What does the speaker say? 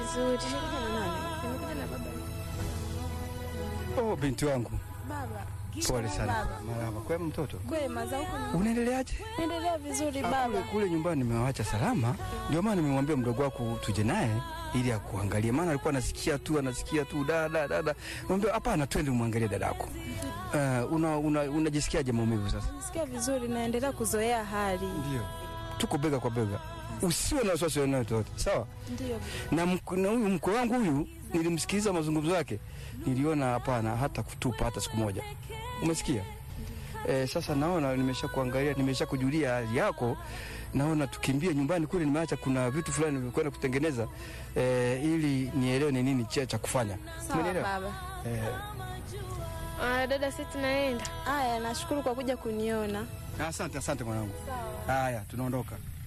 vizuri. Umekuja na nani? Nimekuja na baba. Oh, binti wangu, Baba. pole sana. Baba. Marahaba. Kwema mtoto, Kwema za huko ni- unaendeleaje? naendelea vizuri Ah, Kule, baba. kule nyumbani nimewacha salama, ndio maana nimemwambia mdogo wako tuje naye ili akuangalie, maana alikuwa anasikia tu anasikia tu dada dada. Mwambia hapana, twende umwangalie dadako. Uh, una, una, unajisikiaje maumivu sasa? Nasikia vizuri naendelea kuzoea hali. Ndio, tuko bega kwa bega, usiwe na wasiwasi yoyote, sawa? Ndio. na mk- na huyu mkwe wangu huyu nilimsikiliza mazungumzo yake, niliona hapana hata kutupa hata siku moja. Umesikia? E, sasa naona nimesha kuangalia, nimesha kujulia hali yako, naona tukimbie nyumbani kule. Nimeacha kuna vitu fulani nimekwenda kutengeneza e, ili nielewe ni nini cha cha kufanya. Sawa Umenielewa? baba. E, Ah, dada, sisi tunaenda. Haya, nashukuru kwa kuja kuniona. asante asante mwanangu. Haya, tunaondoka.